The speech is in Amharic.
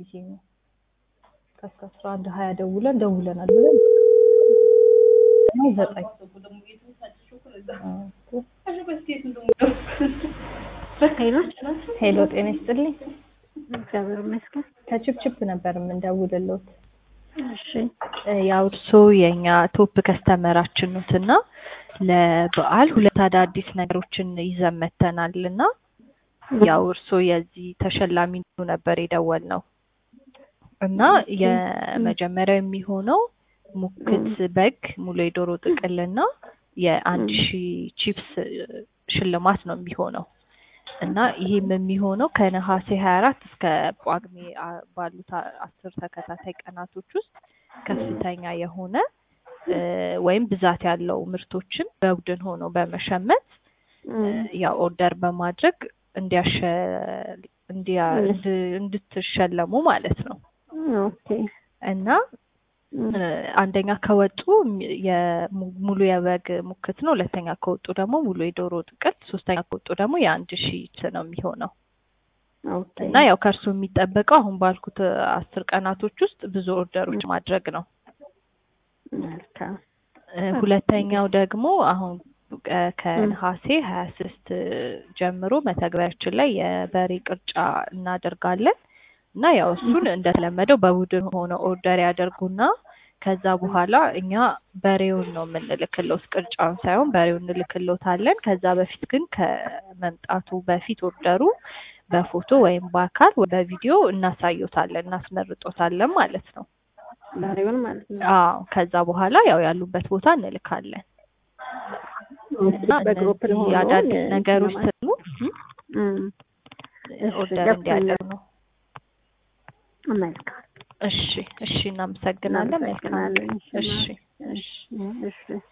ቢዚ ነው። ከእስከ አስራ አንድ ሀያ ደውለን ደውለናል ብለን ነው ዘጠኝ ሄሎ ጤና ይስጥልኝ። እግዚአብሔር ይመስገን። ከችፕችፕ ነበር የምንደውልለት። እሺ ያው እርሶ የኛ ቶፕ ከስተመራችን ኖት እና ለበዓል ሁለት አዳዲስ ነገሮችን ይዘን መተናል እና ያው እርሶ የዚህ ተሸላሚ እንዲሆኑ ነበር የደወል ነው እና የመጀመሪያው የሚሆነው ሙክት በግ ሙሉ የዶሮ ጥቅልና የአንድ ሺህ ቺፕስ ሽልማት ነው የሚሆነው እና ይህም የሚሆነው ከነሐሴ ሀያ አራት እስከ ጳጉሜ አ- ባሉት አ- አስር ተከታታይ ቀናቶች ውስጥ ከፍተኛ የሆነ እ፣ ወይም ብዛት ያለው ምርቶችን በቡድን ሆኖ በመሸመት ያው ኦርደር በማድረግ እንዲያሸ እንዲያ እንድ- እንድትሸለሙ ማለት ነው ኦኬ እና እ፣ አንደኛ ከወጡ ሚ- የሙ- ሙሉ የበግ ሙክት ነው። ሁለተኛ ከወጡ ደግሞ ሙሉ የዶሮ ጥቅል፣ ሶስተኛ ከወጡ ደግሞ የአንድ ሺህ ነው የሚሆነው ኦኬ እና ያው ከእርሱ የሚጠበቀው አሁን ባልኩት አስር ቀናቶች ውስጥ ብዙ ኦርደሮች ማድረግ ነው። መልካም እ፣ ሁለተኛው ደግሞ አሁን እ፣ ከነሐሴ ሀያ ስድስት ጀምሮ መተግበሪያችን ላይ የበሬ ቅርጫ እናደርጋለን እና ያው እሱን እንደተለመደው በቡድን ሆነው ኦርደር ያደርጉና ከዛ በኋላ እኛ በሬውን ነው የምንልክለት ቅርጫውን ሳይሆን በሬውን እንልክሎታለን። ከዛ በፊት ግን ከመምጣቱ በፊት ኦርደሩ በፎቶ ወይም በአካል ወይ በቪዲዮ እናሳዩታለን፣ እናስመርጦታለን ማለት ነው። በሬውን ማለት ነው። አዎ ከዛ በኋላ ያው ያሉበት ቦታ እንልካለን እና በግሩፕ እነዚህ ሆኖ አዳዲስ የ- ነገሮች ለማለት- ስሉ እም፣ እሺ፣ ኦርደር ገብቶኛል። እንዲያደርጉ ነው። መልካም እሺ እሺ፣ እናመሰግናለን። መልካም እናመሰግናለን። እሺ እሺ እሺ